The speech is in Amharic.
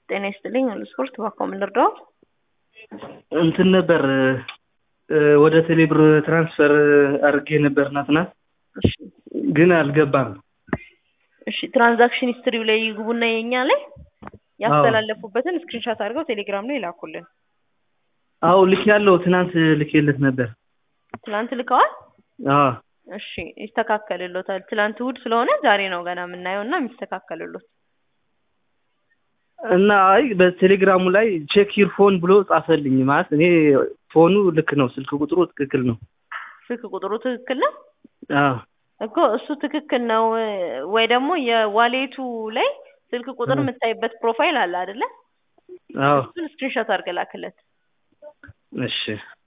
ጤና ይስጥልኝ አሉ ስፖርት እባክዎ ምን ልርዳዎት? እንትን ነበር ወደ ቴሌብር ትራንስፈር አድርጌ ነበር ናትና እሺ ግን አልገባም። እሺ ትራንዛክሽን ሂስትሪው ላይ ይግቡና የኛ ላይ ያስተላለፉበትን ስክሪንሻት አድርገው ቴሌግራም ላይ ላኩልን። አዎ ልክ ያለው ትናንት ልኬለት ነበር። ትናንት ልከዋል? አዎ እሺ ይስተካከልሎታል። ትናንት እሑድ ስለሆነ ዛሬ ነው ገና የምናየው እና የሚስተካከልሎት። እና አይ በቴሌግራሙ ላይ ቼክ ዩር ፎን ብሎ ጻፈልኝ። ማለት እኔ ፎኑ ልክ ነው፣ ስልክ ቁጥሩ ትክክል ነው። ስልክ ቁጥሩ ትክክል ነው አዎ እኮ እሱ ትክክል ነው ወይ ደግሞ የዋሌቱ ላይ ስልክ ቁጥር የምታይበት ፕሮፋይል አለ አይደለ? አዎ እሱን ስክሪንሾት አድርገህ ላክለት። እሺ